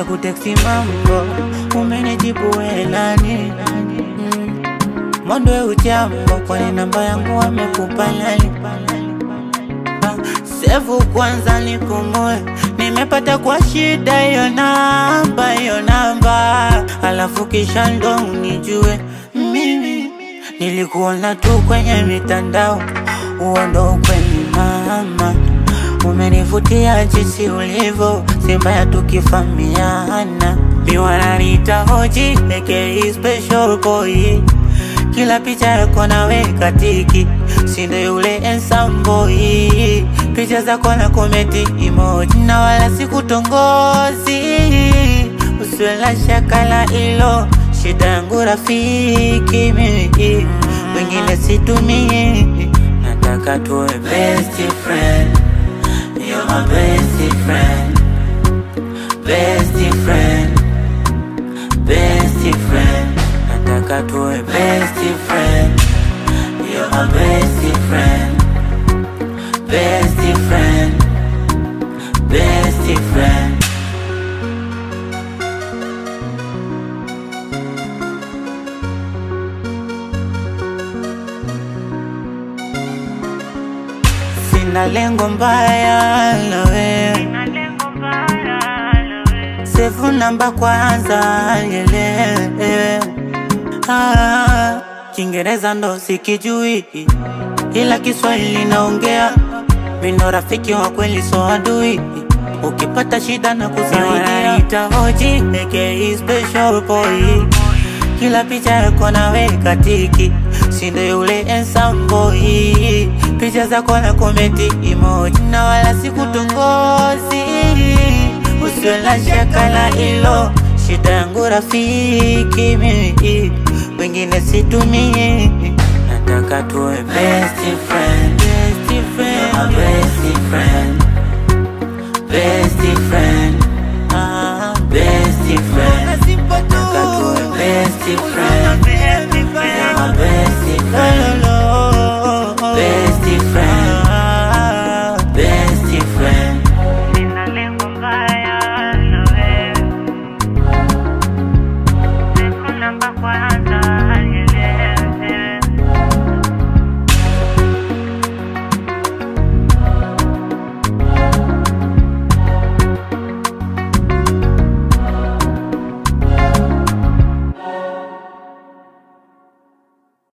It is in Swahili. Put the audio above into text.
nimekuteksi mambo, umenijibu welani mm. Mondo ujambo, kwani namba yangu wamekupa nani? Ah, Sevu kwanza nipumue, nimepata kwa shida hiyo namba, hiyo namba, alafu kisha ndo unijue mimi nilikuona tu kwenye mitandao, huo ndo ukweli mama, umenivutia jinsi ulivyo, si mbaya tukifamiana, miwananiita hoji aka special boy kila picha yako naweka tiki, sindo yule handsome boy. Picha zako na komenti emoji, na wala sikutongozi, usiwe na shaka la ilo. Shida yangu rafiki mimi, wengine situmii, nataka tuwe best friend. You're my best friend, best friend, best friend. Nataka tuwe best friend. You're my best friend, best friend, best friend. Sina lengo mbaya na wewe, sefu namba kwanza nielewe. Ah, Kiingereza ndo sikijui, ila Kiswahili naongea. Mino rafiki wa kweli, so adui. Ukipata shida na kusaidia, ita hoji aka special boy. Kila picha yako naweka tiki, sindo yule handsome boy. Picha zako na komenti emoji, na wala sikutongozi. Usiwe na shaka la ilo, shida yangu rafiki mimi, wengine situmii. Nataka tuwe best friend, best friend, You're my best friend, best friend, ah, best friend. Nataka tuwe best friend.